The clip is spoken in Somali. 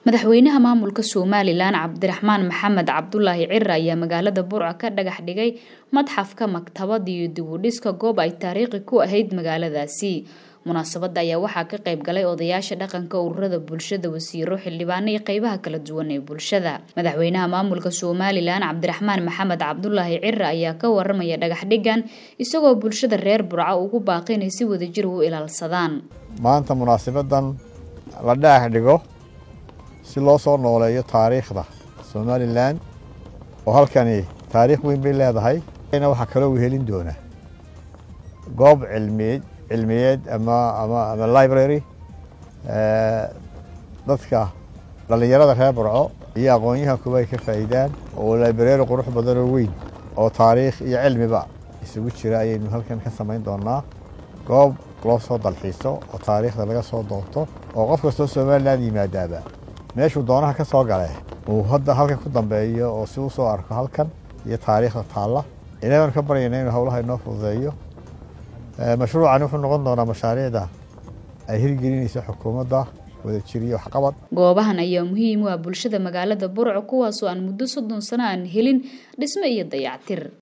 madaxweynaha maamulka somalilan cabdiraxmaan maxamed cabdulaahi cira ayaa magaalada burco ka dhagax dhigay madxafka maktabad iyo dibudhiska goob ay taariikhi ku ahayd magaaladaasi munaasabada ayaa waxaa ka qayb galay odayaasha dhaqanka ururada bulshada wasiiro xildhibaano iyo qeybaha kala duwan ee bulshada madaxweynaha maamulka somalilan cabdiraxmaan maxamed cabdulaahi cira ayaa ka waramaya dhagax dhigan isagoo bulshada reer burco ugu baaqi inay si wadajir u ilaalsadaan maanta munaasabadan la dhagax dhigo si loo soo nooleeyo taariikhda somalilan oo halkani taariikh weyn bay leedahay waxaa kaloo wehelin doona goob cilmiyeed cilmiyeed ama ama ama library dadka dhallinyarada reer burco iyo aqoon-yahankuba ay ka faa'iidaan oo library qurux badan oo weyn oo taariikh iyo cilmiba isugu jira ayaynu halkan ka samayn doonaa goob loo soo dalxiiso oo taariikhda laga soo doonto oo qof kastoo somalilan yimaadaaba meeshuu doonaha ka soo gale uu hadda halkan ku dambeeyo oo si u soo arko halkan iyo taariikhda taalla ilahay baan ka baryayna inuu howlaha inoo fududeeyo mashruucani wuxuu noqon doonaa mashaariicda ay hirgelinaysa xukuumadda wadajir iyo waxqabad goobahan ayaa muhiim u ah bulshada magaalada burco kuwaasoo aan muddo soddon sano aan helin dhismo iyo dayactir